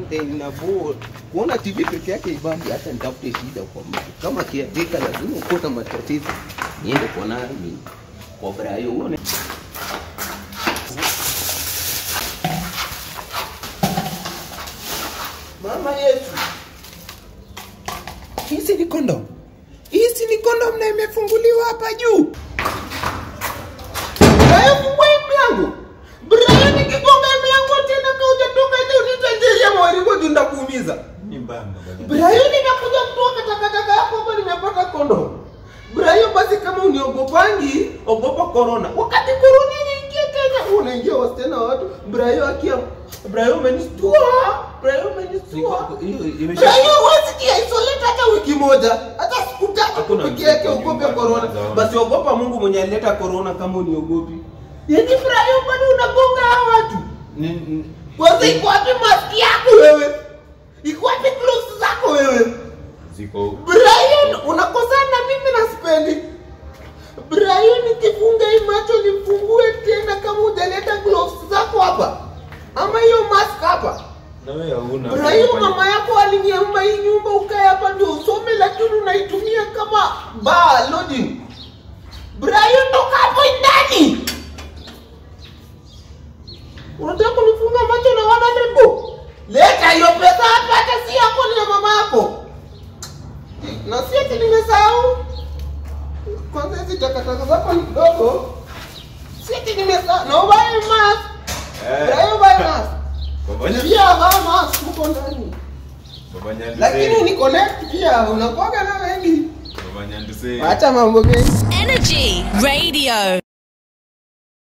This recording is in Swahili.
content na bo kuona TV peke yake ibambi, hata nitafute shida kwa mtu kama kiadika, lazima uko na matatizo. Niende kwa nani? Kwa Brayo uone mama yetu. Hizi ni kondom, hizi ni kondom na imefunguliwa hapa juu. Brayo, fungua hii mlango. Brayo, nikigonga hii mlango tena kama hujatoka nje unitajeria mwalimu juu ndakuumiza. Ni mbanga bwana. Brayo, nimekuja kutoka takataka yako hapa, nimepata kondom. Brayo, basi kama uniogopangi, ogopa corona. Wakati corona inaingia Kenya, wewe unaingia wasichana wa watu. Brayo akia Brayo umenistua. Brayo umenistua. Brayo huwezi kia-isolate hata wiki moja, hata siku tatu Hakuna peke yake mtu ugope nyumbani corona. anazaona. Basi ogopa Mungu mwenye alileta corona kama uniogopi. Yaani Brayo bado unagonga hawa watu. Ni- ni- Kwanza iko wapi maski yako wewe? Iko wapi gloves zako wewe? Ziko Brian, unakosana na mimi na sipendi. Brian, nikifunga hii macho nifungue tena kama hujaleta gloves zako hapa. Ama hiyo mask hapa. na wewe hauna. Brian, mama yako aliniamba hii nyumba ukae hapa ndio usome lakini unaitumia kama bar lodging. Brian, toka hapo ndani. Unataka kunifunga macho na 100 bob? Leta hiyo pesa hapa hata si yako ni ya mama yako. Na si ati nimesahau. Kwanza hizi takataka zako ni kidogo. Si ati nimesahau. Na uvae mask. Eh. Brian, uvae mask. Baba Nya- Pia vaa mask huko ndani. Baba Nyanduse. Lakini ni connect pia unakuwaga na wengi. Baba Nyanduse. Acha mambo mengi. Energy Radio.